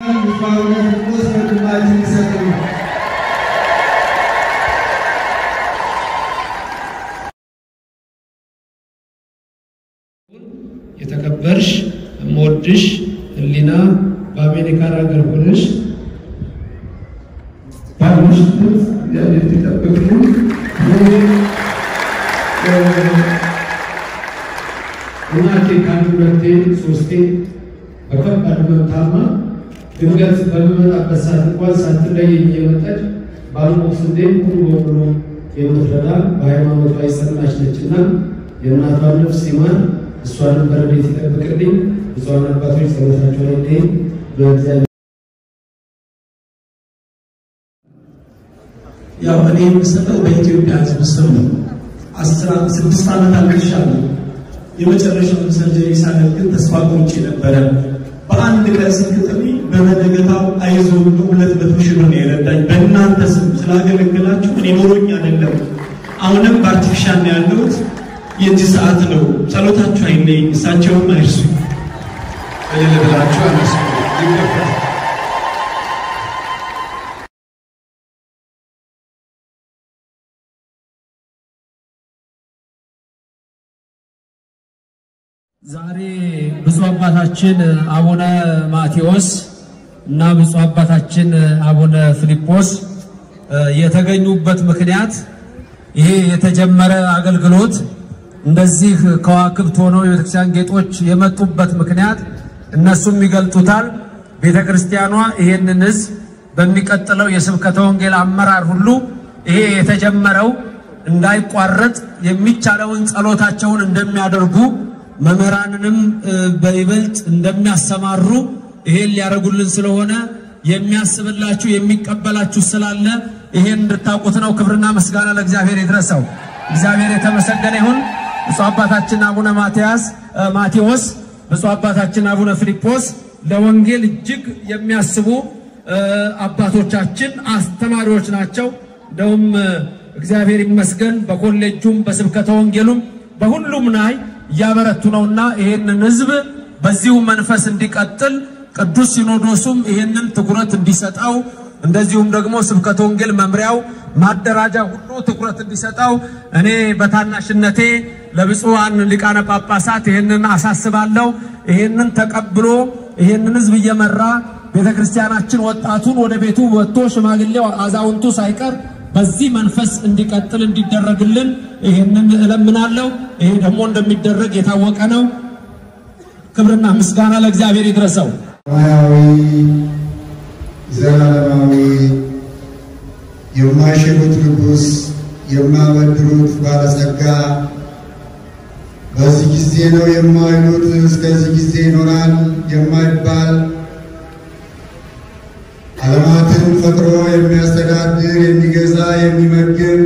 የተከበርሽ የምወድሽ ህሊና በአሜሪካን ሀገር ሆነሽ ባሉሽበት እግዚአብሔር ይጠብቅልን። እናቴ ከአንድ ሁለቴ ሶስቴ በከባድ መታማ ድንገት በምመጣበት ሰዓት እንኳን ሳትለየኝ እየመጣች ባልሞት እንዴ ሙሉ በሙሉ የምትረዳ በሃይማኖቷ የጸናች ነችና የእናቷን ነፍስ ይማር፣ እሷንም በረድኤት ይጠብቅልኝ። ብፁዓን አባቶች ጸሎታቸው ላይ እንዲህ በእግዚአብሔር ያው እኔ የምሰጠው በኢትዮጵያ ሕዝብ ስም ነው። አስራ ስድስት ዓመት አልቅሻለሁ። የመጨረሻውን ሰርጀሪ ሳደርግ ግን ተስፋ ቆርጬ ነበረ። በአንድ ቀን ስልክ ጥሪ በመደገታው አይዞ ብሎ ሁለት መቶ ሺህ ብር ነው የረዳኝ። በእናንተ ስም ስላገለገላችሁ እኔ ኖሮኝ አይደለም። አሁንም በአርቲፊሻል ነው ያለሁት። የእጅ ሰዓት ነው። ጸሎታችሁ አይለኝ፣ እሳቸውም አይርሱ። እልል ብላችሁ አመስግኑ ይገባል። ዛሬ ብፁዕ አባታችን አቡነ ማቴዎስ እና ብፁዕ አባታችን አቡነ ፊልጶስ የተገኙበት ምክንያት ይሄ የተጀመረ አገልግሎት እንደዚህ ከዋክብት ሆነው የቤተክርስቲያን ጌጦች የመጡበት ምክንያት እነሱም ይገልጡታል። ቤተ ክርስቲያኗ ይሄንን ሕዝብ በሚቀጥለው የስብከተ ወንጌል አመራር ሁሉ ይሄ የተጀመረው እንዳይቋረጥ የሚቻለውን ጸሎታቸውን እንደሚያደርጉ መምህራንንም በይበልጥ እንደሚያሰማሩ ይሄን ሊያደርጉልን ስለሆነ የሚያስብላችሁ የሚቀበላችሁ ስላለ ይሄን እንድታውቁት ነው። ክብርና ምስጋና ለእግዚአብሔር ይድረሰው። እግዚአብሔር የተመሰገነ ይሁን። ብፁዕ አባታችን አቡነ ማትያስ ማቴዎስ፣ ብፁዕ አባታችን አቡነ ፊልጶስ ለወንጌል እጅግ የሚያስቡ አባቶቻችን አስተማሪዎች ናቸው። እንደውም እግዚአብሔር ይመስገን በኮሌጁም በስብከተ ወንጌሉም በሁሉም ላይ እያበረቱ ነውና ይሄንን ህዝብ በዚሁ መንፈስ እንዲቀጥል ቅዱስ ሲኖዶሱም ይሄንን ትኩረት እንዲሰጠው እንደዚሁም ደግሞ ስብከተ ወንጌል መምሪያው ማደራጃ ሁሉ ትኩረት እንዲሰጠው እኔ በታናሽነቴ ለብፁዓን ሊቃነ ጳጳሳት ይሄንን አሳስባለሁ። ይሄንን ተቀብሎ ይሄንን ህዝብ እየመራ ቤተ ክርስቲያናችን ወጣቱን ወደ ቤቱ ወጥቶ ሽማግሌው አዛውንቱ ሳይቀር በዚህ መንፈስ እንዲቀጥል እንዲደረግልን ይህንን እለምናለሁ። ይሄ ደግሞ እንደሚደረግ የታወቀ ነው። ክብርና ምስጋና ለእግዚአብሔር ይድረሰው። ሰማያዊ ዘላለማዊ የማይሽሩት ንጉሥ የማበድሩት ባለጸጋ በዚህ ጊዜ ነው የማይሉት እስከዚህ ጊዜ ይኖራል የማይባል ዓለማትን ፈጥሮ የሚያስተዳድር የሚገዛ የሚመግብ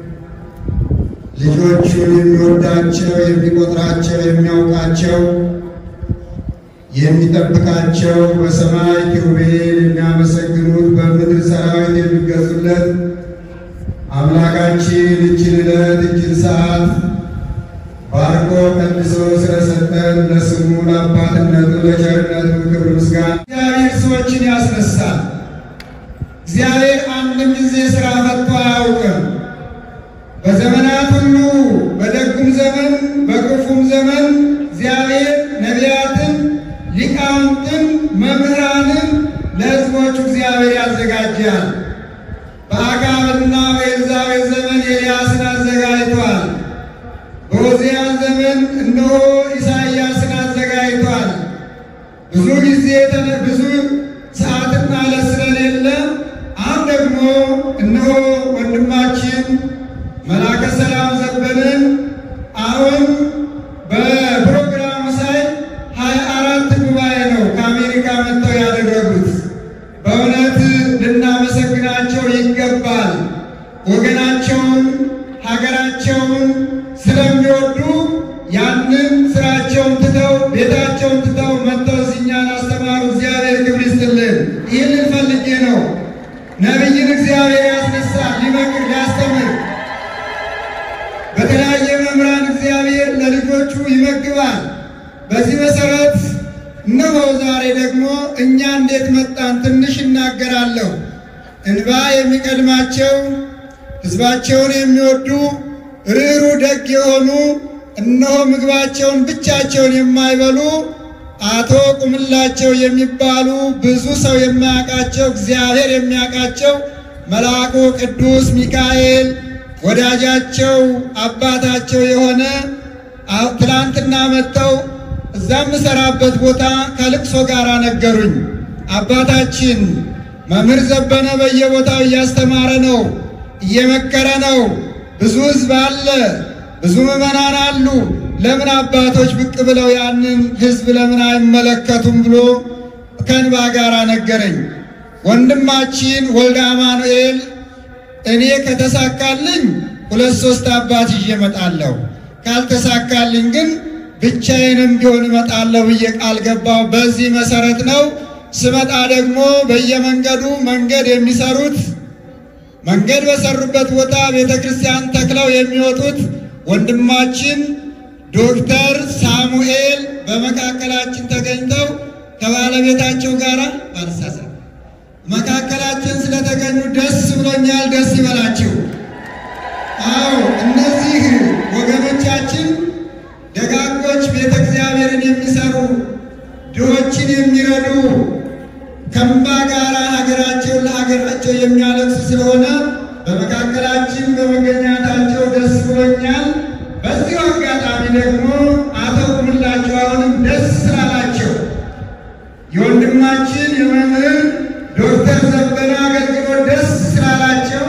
ልጆቹን የሚወዳቸው የሚቆጥራቸው የሚያውቃቸው የሚጠብቃቸው በሰማይ ኪሩቤል የሚያመሰግኑት በምድር ሰራዊት የሚገዙለት አምላካችን እችን ዕለት እችን ሰዓት ባርኮ ቀድሶ ስለሰጠን ለስሙ ለአባትነቱ ለቸርነቱ ክብር ምስጋና። እግዚአብሔር ሰዎችን ያስነሳል። እግዚአብሔር አንድም ጊዜ ሥራ ፈቶ አያውቅም። በዘመናት ሁሉ በደጉም ዘመን በክፉም ዘመን እግዚአብሔር ነቢያትን፣ ሊቃውንትን፣ መምህራንን ለሕዝቦቹ እግዚአብሔር ያዘጋጃል። በአክዓብና በኤልዛቤል ዘመን ኤልያስን አዘጋጅቷል። በዖዝያን ዘመን እነሆ ኢሳይያስን አዘጋጅቷል። ብዙ ጊዜ ብዙ ሰዓትና ዕለት ስለሌለ አሁን ደግሞ እነሆ ወንድማችን መላከ ሰላም ዘበንን አሁን በፕሮግራሙ ሳይ ሀያ አራት ጉባኤ ነው ከአሜሪካ መጥተው ያደረጉት። በእውነት ልናመሰግናቸው ይገባል። ወገናቸውን ሀገራቸውን ስለሚወዱ ያንን ስራቸውን ትተው ቤታቸውን ትተው መጥተው እኛን አስተማሩ። እግዚአብሔር ክብር ይስጥልን። ይህንን ፈልጌ ነው። ነቢይን እግዚአብሔር ያስነሳል፣ ሊመክር ሊያስተምር። በተለያየ መምህራን እግዚአብሔር ለልጆቹ ይመግባል። በዚህ መሰረት እነሆ ዛሬ ደግሞ እኛ እንዴት መጣን ትንሽ እናገራለሁ። እንባ የሚቀድማቸው ሕዝባቸውን የሚወዱ ርኅሩ ደግ የሆኑ እነሆ ምግባቸውን ብቻቸውን የማይበሉ አቶ ቁምላቸው የሚባሉ ብዙ ሰው የማያውቃቸው እግዚአብሔር የሚያውቃቸው መልአኩ ቅዱስ ሚካኤል ወዳጃቸው አባታቸው የሆነ ትላንትና መጥተው እዛ የምሰራበት ቦታ ከልቅሶ ጋር ነገሩኝ። አባታችን መምህር ዘበነ በየቦታው እያስተማረ ነው፣ እየመከረ ነው። ብዙ ሕዝብ አለ፣ ብዙ ምዕመናን አሉ። ለምን አባቶች ብቅ ብለው ያንን ሕዝብ ለምን አይመለከቱም ብሎ ከእንባ ጋር ነገረኝ። ወንድማችን ወልደ አማኑኤል እኔ ከተሳካልኝ ሁለት ሶስት አባት ይዤ እመጣለሁ፣ ካልተሳካልኝ ግን ብቻዬንም ቢሆን እመጣለሁ ብዬ ቃል ገባው። በዚህ መሰረት ነው ስመጣ ደግሞ በየመንገዱ መንገድ የሚሰሩት መንገድ በሰሩበት ቦታ ቤተ ክርስቲያን ተክለው የሚወጡት ወንድማችን ዶክተር ሳሙኤል በመካከላችን ተገኝተው ከባለቤታቸው ጋር ባልሳሳት መካከላችን ስለተገኙ ደስ ብሎኛል። ደስ ይበላችሁ። አዎ እነዚህ ወገኖቻችን ደጋጎች ቤተ እግዚአብሔርን የሚሰሩ ድሆችን የሚረዱ ከእንባ ጋር ሀገራቸውን ለሀገራቸው የሚያለቅሱ ስለሆነ በመካከላችን በመገኘታቸው ደስ ብሎኛል። በዚሁ አጋጣሚ ደግሞ አቶ ቁምላቸው አሁንም ደስ ስላላቸው የወንድማችን የመምህር ዶክተር ዘበነ አገልግሎት ደስ ስላላቸው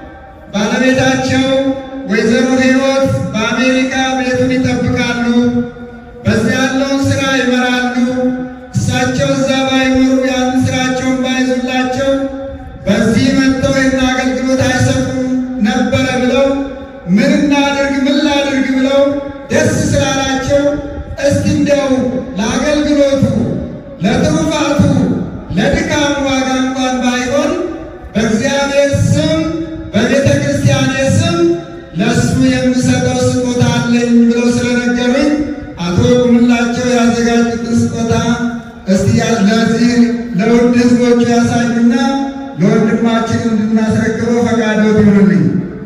ባለቤታቸው ወይዘሮ ሕይወት በአሜሪካ ቤቱን ይጠብቃሉ። በዚያ ያለውን ስራ ይመራሉ። እሳቸው እዛ ባይኖሩ ያን ስራቸውን ባይዙላቸው በዚህ መጥተው ይህን አገልግሎት አይሰጡም ነበረ ብለው ምን እናድርግ ምን ላድርግ ብለው ደስ ስላላቸው እስቲ እንዲያው ለአገልግሎቱ ለትሩፋቱ ለድካሙ ዋጋ እንኳን ባይሆን በእግዚአብሔር ስም በቤተ ክርስቲያኔ ስም ለእሱ የምሰጠው ስጦታ አለኝ ብለው ስለነገሩኝ አቶ ቁምላቸው ያዘጋጁትን ስጦታ እስቲ ለዚህ ለውድ ሕዝቦቹ ያሳዩና ለወንድማችን እንድናስረክበው ፈቃዶት ይሁንልኝ።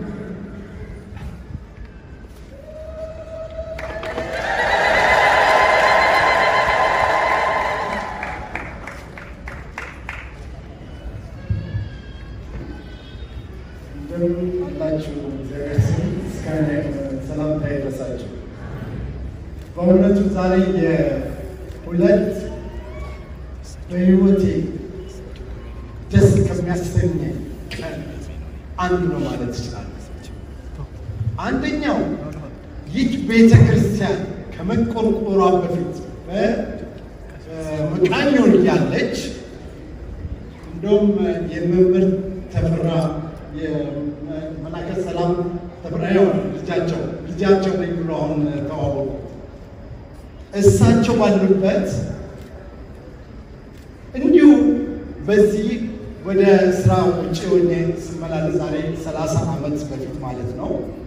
እንደምን አላችሁ? እግዚአብሔር ስም ምስጋና ሰላምታ ይድረሳችሁ። በእውነቱ ዛሬ የሁለት በሕይወቴ ደስ ከሚያሰኝ ቀን አንዱ ነው ማለት ይችላል። አንደኛው ይህ ቤተ ክርስቲያን ከመቆርቆሯ በፊት በመቃኞ እያለች እንደውም የመምህር ተፈራ የመላከ ሰላም ተፈራ ያው ልጃቸው ልጃቸው ነኝ ብሎ አሁን ተዋወቁ። እሳቸው ባሉበት እንዲሁ በዚህ ወደ ስራ ውጭ ሆኜ ስመላለስ ዛሬ ሰላሳ ዓመት በፊት ማለት ነው።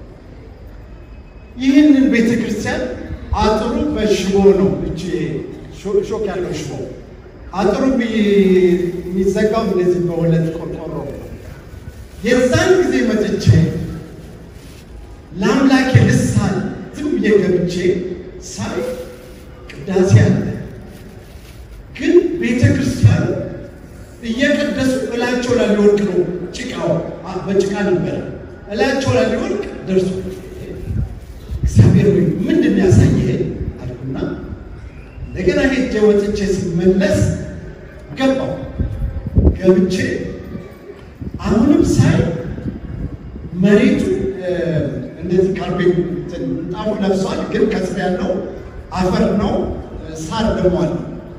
ይህንን ቤተ ክርስቲያን አጥሩ በሽቦ ነው እጅ ሾክ ያለው ሽቦ አጥሩ የሚዘጋው እንደዚህ በሁለት ቆርቆሮ የዛን ጊዜ መጥቼ ለአምላኬ ልሳን ዝም ብዬ ገብቼ ሳይ ቅዳሴ አለ። ግን ቤተ ክርስቲያኑ እየቀደሱ እላቸው ላይ ሊወድቅ ነው። ጭቃው በጭቃ ነበረ። እላቸው ላይ ሊወድቅ ደርሶ እግዚአብሔር ወይ ምንድን ነው ያሳየህ አልኩና እንደገና ሄጄ ወጥቼ ስመለስ ገባው ገብቼ አሁንም ሳይ መሬቱ እንደዚህ ካርቤት ምንጣፉ ለብሷል፣ ግን ከስር ያለው አፈር ነው። ሳር ደግሞ አለ።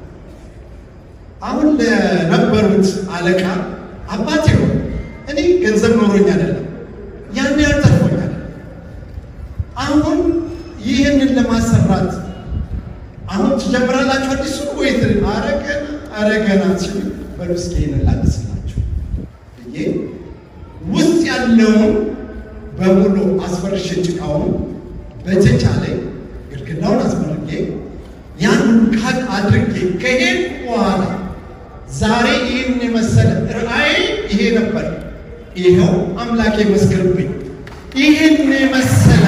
አሁን ለነበሩት አለቃ አባቴ ሆይ እኔ ገንዘብ ኖሮኝ አይደለም ያን ያልተርፎኛል። አሁን ይህንን ለማሰራት አሁን ትጀምራላችሁ አዲሱ ወይት አረገና አረገና ሲሉ በሉ እስኪ ይህንን ላድስላችሁ ብዬ ውስጥ ያለውን በሙሉ አስፈርሼ ጭቃውን በተቻለ ግድግዳውን አስመርጌ ያን ሁሉ ካቅ አድርጌ ከሄድኩ በኋላ ዛሬ ይህን የመሰለ ራእይ ይሄ ነበር። ይኸው አምላክ ይመስክርብኝ። ይህን የመሰለ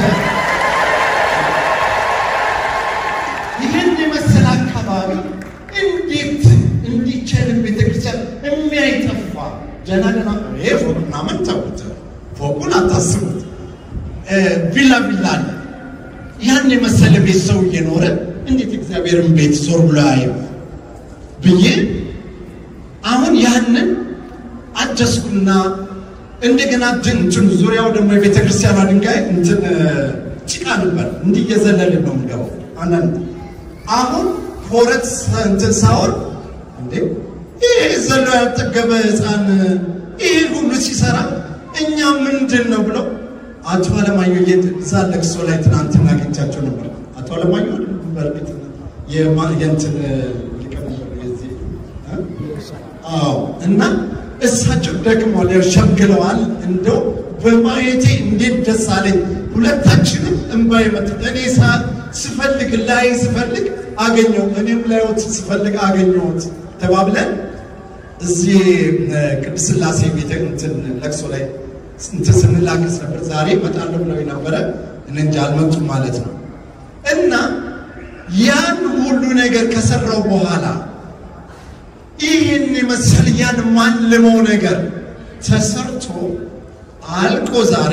ይህን የመሰለ አካባቢ እንዴት እንዲቻል ቤተክርስቲያን የሚያይጠፋ ደህና ደህና ይሄ ፎቅ ምናምን ተውት፣ ፎቁን አታስቡት። ቪላ ቪላ አለ። ያን የመሰለ ቤት ሰው እየኖረ እንዴት እግዚአብሔርን ቤት ዞር ብሎ አየው ብዬ አሁን ያንን አደስኩና እንደገና እንትን ዙሪያው ደግሞ የቤተ ክርስቲያኗ ድንጋይ እንትን ጭቃ ነበር። እንዲህ እየዘለልን ነው የምገባው። አንዳንድ አሁን ኮረት እንትን ሳወር እንዴ ይህ ዘሎ ያልጠገበ ሕፃን ይህ ሁሉ ሲሰራ እኛ ምንድን ነው ብለው አቶ አለማየሁ እዛ ለቅሶ ላይ ትናንትና አግኝቻቸው ነበር። አቶ አለማየሁ በእርግጥ የእንትን ሊቀመንበር የዚህ አዎ እና እሳቸው ደክመዋል፣ ያው ሸምግለዋል። እንደው በማየቴ እንዴት ደስ አለኝ። ሁለታችንም እንባ የመጣ እኔ ስፈልግ ላይ ስፈልግ አገኘው፣ እኔም ላይወት ስፈልግ አገኘሁት ተባብለን እዚህ ቅድስት ሥላሴ ቤተ እንትን ለቅሶ ላይ እንትን ስንላከስ ነበር። ዛሬ እመጣለሁ ብለው ነበረ፣ እኔ እንጃ አልመጡም ማለት ነው። እና ያን ሁሉ ነገር ከሰራው በኋላ ይህን የመሰል ያን ማልመው ነገር ተሰርቶ አልቆ ዛሬ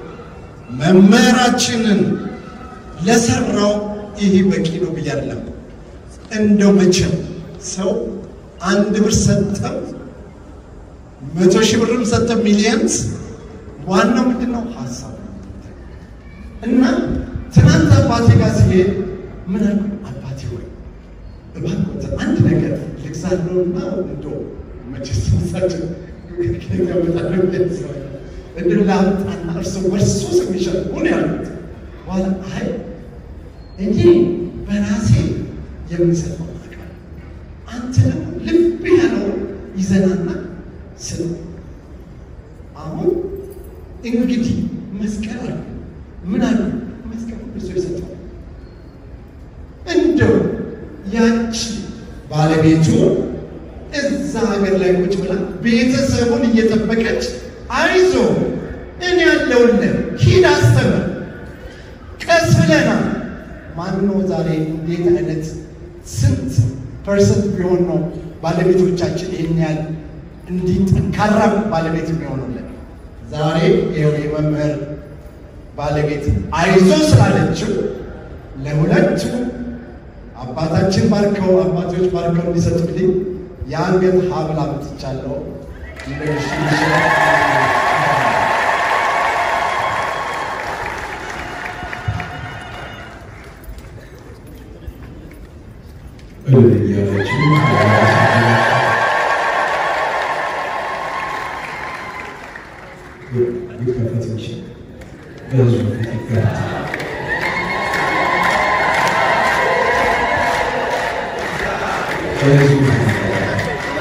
መምህራችንን ለሰራው ይህ በቂ ነው ብዬ አይደለም። እንደው መቼም ሰው አንድ ብር ሰጠው መቶ ሺህ ብርም ሰጠው ሚሊየንስ፣ ዋናው ምንድን ነው ሀሳብ እና ትናንት አባቴ ጋር ሲሄድ ምን አልኩ? አባቴ ወይ እባክዎት አንድ ነገር ልግዛለሁና እንዶ መቼስ ሳቸው ከበጣለ እንድ ላምጣና እርስ በርሱ ስሚሸጥ ሆን ያሉት በኋላ አይ እኔ በራሴ የምሰጠው አቃል አንተ ደግሞ ልብ ያለው ይዘናና ስለ አሁን እንግዲህ መስቀል አለ ምን አለ መስቀል እርሱ የሰጠው እንደው ያቺ ባለቤቱ እዛ ሀገር ላይ ቁጭ ብላ ቤተሰቡን እየጠበቀች አይዞ እኔ ያለውልህ ሂድ አስተምር፣ ቀስ ብለና ማነው ዛሬ እንዴት አይነት ስንት ፐርሰንት ቢሆን ነው ባለቤቶቻችን ይህን ያህል እንዲህ ጠንካራ ባለቤት የሚሆኑልን? ዛሬ ይኸው የመምህር ባለቤት አይዞ ስላለችው ለሁለቱ አባታችን ባርከው አባቶች ባርከው እንዲሰጡልኝ የአንገት ሀብል አምጥቻለሁ። እያለችው ሊከፈት ይችል በህዝቡ ፊት ይከፈት። በህዝቡ ፊት ይከፈት።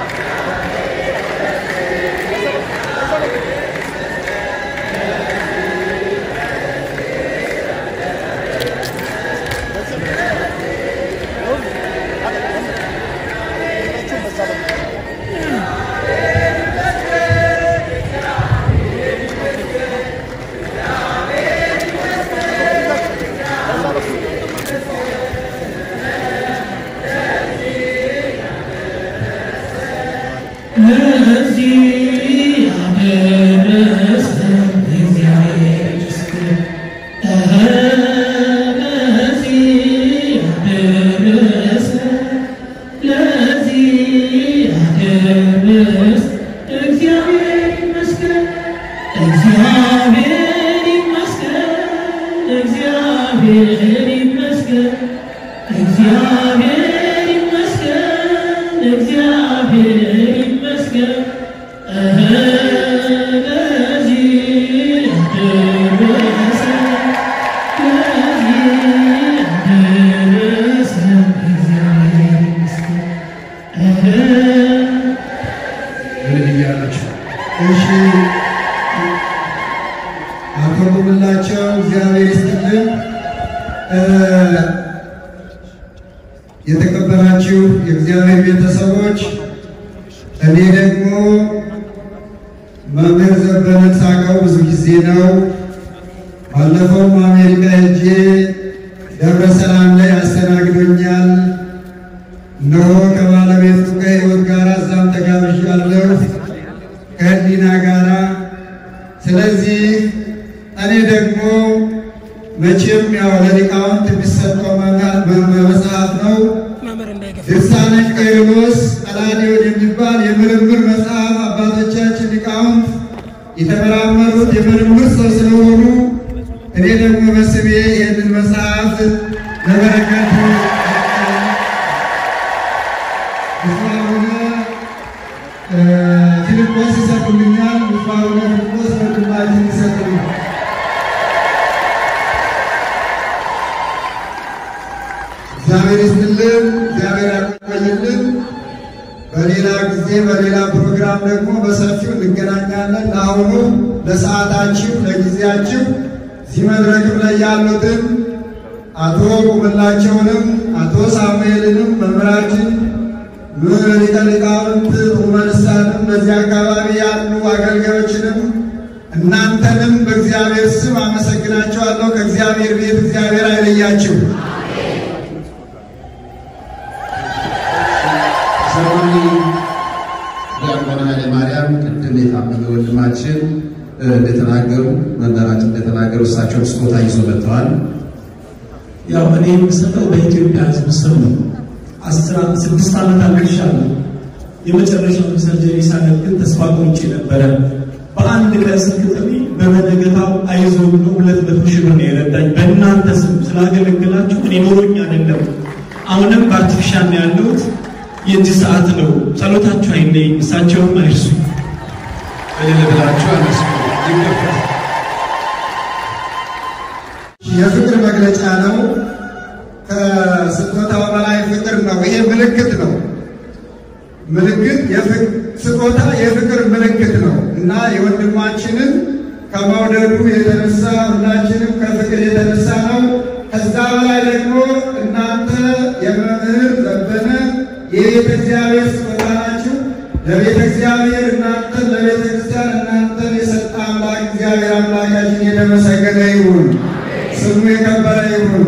ምን እያላችሁ እሺ አከብሩላቸው። እግዚአብሔር ይስጥልን። እ የተከበራችሁ የእግዚአብሔር ቤተሰቦች፣ እኔ ደግሞ መምህር ዘበነን ሳቀው ብዙ ጊዜ ነው። ባለፈውም አሜሪካ ሄጄ ደብረ ሰላም ላይ አስተናግዶኛል። እነሆ ከባለቤቱ ከሕይወት ጋር እዛም ተጋብዣለሁ ከህሊና ጋራ። ስለዚህ እኔ ደግሞ መቼም ያው ለሊቃውንት የሚሰጠው መጽሐፍ ነው። ድርሳነ ቄርሎስ ቀላዲዮን የሚባል የምርምር መጽሐፍ አባቶቻችን ሊቃውንት የተመራመሩት የምርምር ሰው ስለሆኑ እኔ ደግሞ በስሜ ይህንን መጽሐፍ ለበረከት ፊልጶስ ይሰጡልኛል። ምስባሁነ ፊልጶስ ወንድማችን ይሰጡልኛል። እግዚአብሔር ይስጥልን፣ እግዚአብሔር ያቆይልን። በሌላ ጊዜ በሌላ ፕሮግራም ደግሞ በሰፊው እንገናኛለን። ለአሁኑ ለሰዓታችሁ፣ ለጊዜያችሁ እዚህ መድረክም ላይ ያሉትን አቶ ቁምላቸውንም አቶ ሳሙኤልንም መምህራችን ሊቀ ሊቃውንት ኡመልሳንም በዚህ አካባቢ ያሉ አገልጋዮችንም እናንተንም በእግዚአብሔር ስም አመሰግናቸዋለሁ። ከእግዚአብሔር ቤት እግዚአብሔር አይለያችሁ። ሰማኒ ዲያቆን ኃይለ ማርያም ቅድም የታመመ ወንድማችን እንደተናገሩ መምህራችን እንደተናገሩ እሳቸውን ስጦታ ይዞ መጥተዋል። ያው እኔ የምሰጠው በኢትዮጵያ ሕዝብ ስም ነው። አስራ ስድስት ዓመት አልቅሻለሁ። የመጨረሻውን ሰርጀሪ ሳደርግ ግን ተስፋ ቆርጬ ነበረ። በአንድ ቀን ስልክ ጥሪ በመነገታው አይዞ ብሎ ሁለት መቶ ሺህ ብር ነው የረዳኝ። በእናንተ ስም ስላገለገላችሁ እኔ ኖሮኝ አይደለም። አሁንም በአርቲፊሻል ነው ያለሁት። የእጅ ሰዓት ነው። ጸሎታችሁ አይለይኝ፣ እሳቸውም አይርሱ። እልል ብላችሁ አመስግኑ። ይገባል። የፍቅር መግለጫ ነው። ከስጦታው በላይ ፍቅር ነው። ይሄ ምልክት ነው። ምልክት ስጦታ የፍቅር ምልክት ነው እና የወንድማችንን ከመውደዱ የተነሳ ሁላችንም ከፍቅር የተነሳ ነው። ከዛ በላይ ደግሞ እናንተ የመምህር ዘበነ የቤተ እግዚአብሔር ስጦታ ናችሁ። ለቤተ እግዚአብሔር እናንተን ለቤተ ክርስቲያን እናንተን የሰጠ አምላክ እግዚአብሔር አምላካችን የተመሰገነ ይሁን። ስሙ የከበረ ይሁን።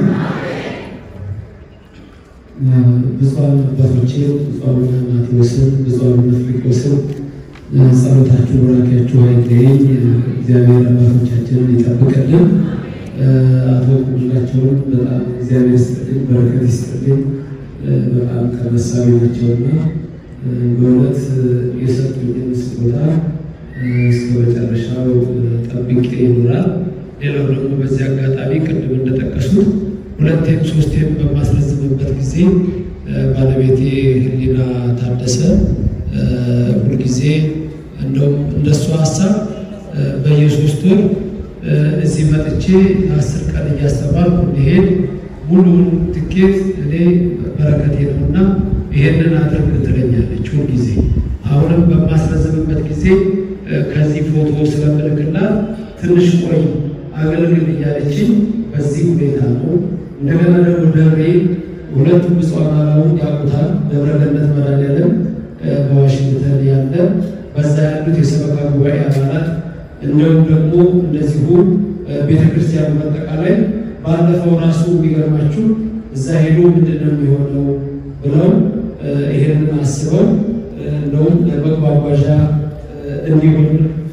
ብፁዓን አባቶቼ ብፁዕ አቡነ ማቴዎስን ብፁዕ አቡነ ፊልጶስን ጸሎታችሁ ቡራኪያችሁ አይለየኝ። እግዚአብሔር አባቶቻችንን ይጠብቅልን። አቶ ቁምላቸውን በጣም እግዚአብሔር ይስጥልኝ፣ በረከት ይስጥልኝ። በጣም ቀመሳዊ ናቸውና በእውነት የሰጡኝን ስጦታ እስከ መጨረሻው ጠብቄ ይኖራል። ሌላው ደግሞ በዚህ አጋጣሚ ቅድም እንደጠቀሱት ሁለቴም ሶስቴም በማስረዝምበት ጊዜ ባለቤቴ ህሊና ታደሰ ሁልጊዜ እንደውም እንደሱ ሀሳብ በየሶስት ወር እዚህ መጥቼ አስር ቀን እያስተማርኩ እንዲሄድ ሙሉውን ትኬት እኔ በረከቴ ነውና ይሄንን አድርግ ትለኛለች ሁልጊዜ። አሁንም በማስረዝምበት ጊዜ ከዚህ ፎቶ ስለምልክላት ትንሽ ቆይ አገልግል እያለችኝ በዚህ ሁኔታ ነው። እንደገና ደግሞ ደብሬ ሁለቱም ብፁዓን አበው ያውቁታል። ደብረ ገነት መድኃኔዓለም በዋሽንግተን ያለ በዛ ያሉት የሰበካ ጉባኤ አባላት እንዲሁም ደግሞ እንደዚሁ ቤተ ክርስቲያኑ በአጠቃላይ ባለፈው ራሱ የሚገርማችሁ እዛ ሄዶ ምንድን ነው የሚሆነው ብለው ይሄንን አስበው እንደውም ለመጓጓዣ እንዲሆን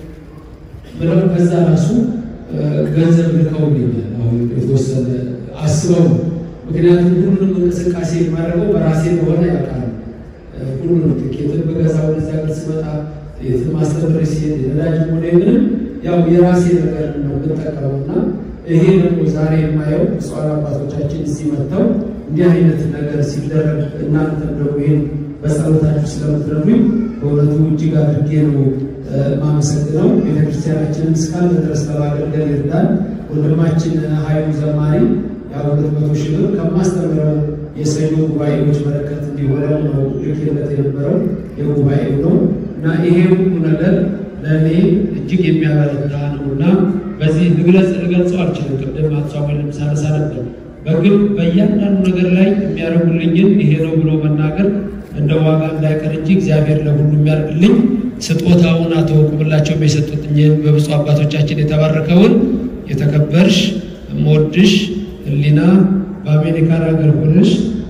ብለው ከዛ ራሱ ገንዘብ ልከውልኛል። አሁን የተወሰነ አስበው ምክንያቱም ሁሉንም እንቅስቃሴ የማደርገው በራሴ እንደሆነ ያውቃሉ። ሁሉንም ትኬትን በገዛ ወደዛ ገር ስመጣ የትን ማስተምር ሲሄድ የነዳጅ ሆነ ምንም ያው የራሴ ነገር ነው የምጠቀመው እና ይሄ ደግሞ ዛሬ የማየው ብፁዓን አባቶቻችን እዚህ መጥተው እንዲህ አይነት ነገር ሲደረግ እናንተም ደግሞ ይህን በጸሎታችሁ ስለምትረዱኝ በእውነቱ እጅግ አድርጌ ነው ማመሰግነው። ቤተክርስቲያናችንን እስካለ ድረስ ለማገልገል ይርዳል። ወንድማችን ኃይሉ ዘማሪ ያው ሁለት መቶ ሺህ ብር ከማስተምረው የሰኞ ጉባኤዎች በረከት እንዲሆነው ነው ልኬለት የነበረው የጉባኤው ነው እና ይሄ ሁሉ ነገር ለእኔ እጅግ የሚያበረታ ነው እና በዚህ ልግለጽ ልገልጸው አልችልም። ቅድም አቶ ሳሙኤል ሳነሳ ነበር በግል በእያንዳንዱ ነገር ላይ የሚያደርጉልኝን ይሄ ነው ብሎ መናገር እንደ ዋጋ እንዳይቀር እንጂ እግዚአብሔር ለሁሉ የሚያደርግልኝ ስጦታውን አቶ ቁምላቸው የሰጡትኝን በብፁዕ አባቶቻችን የተባረከውን የተከበርሽ እምወድሽ ህሊና በአሜሪካን ሀገር ሆነሽ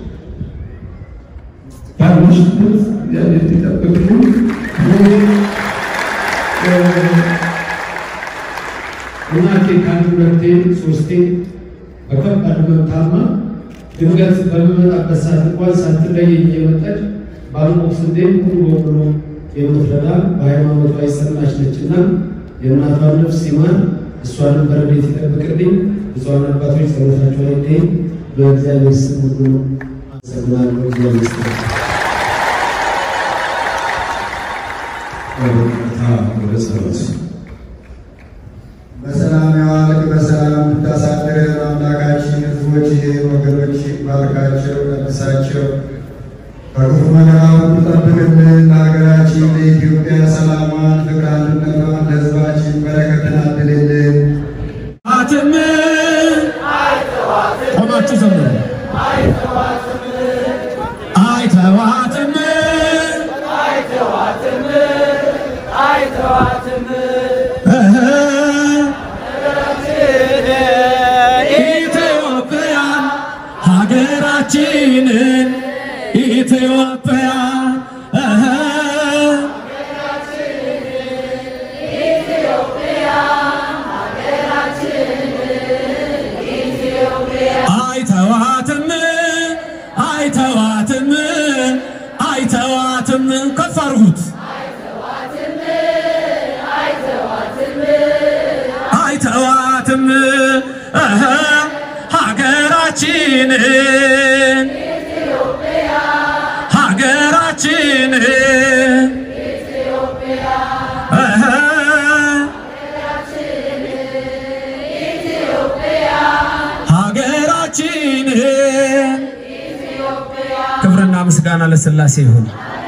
ባለሽበት እግዚአብሔር ይጠብቅልኝ። እናቴ ከአንድ ሁለቴ ሶስቴ በከባድ ህመም ታማ ድንገት በምመጣበት ሰዓት እንኳን ሳትለየኝ የመጣች ባለሞቅ ስንዴ ሙሉ በሙሉ የምትረዳ በሃይማኖቷ የጸናች ነችና የእናቷን ነፍስ ይማር፣ እሷንም በረድኤት ይጠብቅልኝ። ብፁዓን አባቶች ጸሎታቸው ላይ በእግዚአብሔር ስም ሁሉ አመሰግናለሁ። እግዚአብሔር ይስጥልኝ። በቀጥታ ወደ ጸሎት በሰላም ያዋልቅ በሰላም ብታሳድር አምላካችን ህዝቦች ወገኖች ባርካቸው ቀድሳቸው ከክፉ መከራ ሁሉ ጠብቅልን። ለሀገራችን ለኢትዮጵያ ሰላሟን፣ ፍቅር፣ አንድነቷን ለህዝባችን በረከትን አድልልን። አትም ቆማችሁ ዘምሩ። አይተዋትም እህ ኢትዮጵያን ሀገራችንን ኢትዮጵያ እህ አይተዋትም አይተዋትም አይተዋትም ከፍ አድርጉት። አይተዋትም እህ ሀገራችንን ሀገራችንን እህ ሀገራችንን ክብርና ምስጋና ለሥላሴ ይሁን።